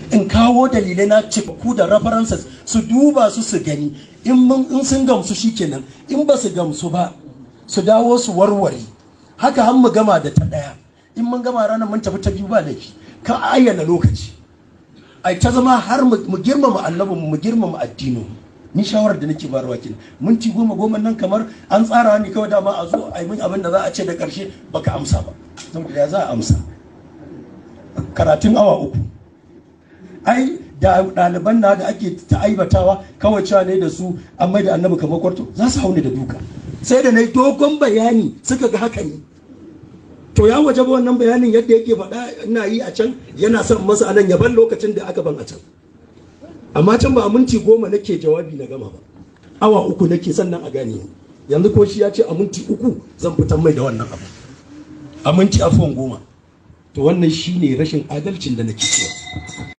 in kawo dalilai na cikakku da references su duba su su gani in sun gamsu shikenan in ba su gamsu ba su dawo su warware haka har mu gama da ta ɗaya in mun gama ranar mun tafi ta biyu ba laifi ka ayyana lokaci ai ta zama har mu girmama annabin mu girmama addinin ni shawarar da nake bayarwa kenan minti goma goma nan kamar an tsara ni kawai dama a zo a yi min abin da za a ce da karshe baka amsa ba saboda ya za a amsa karatun awa uku ai da ɗaliban na da ake ta aibatawa kawai cewa ne da su an mai da annabi kamar kwarto za su hauni da duka sai da na yi dogon bayani suka ga haka ne to ya waje wannan bayanin yadda yake faɗa ina yi a can yana son masa anan yaban lokacin da aka ban a can amma can ba a minti goma nake jawabi na gama ba awa uku nake sannan a gane yanzu ko shi ya ce a minti uku zan fitan mai da wannan abu a minti afuwan goma to wannan shine rashin adalcin da nake cewa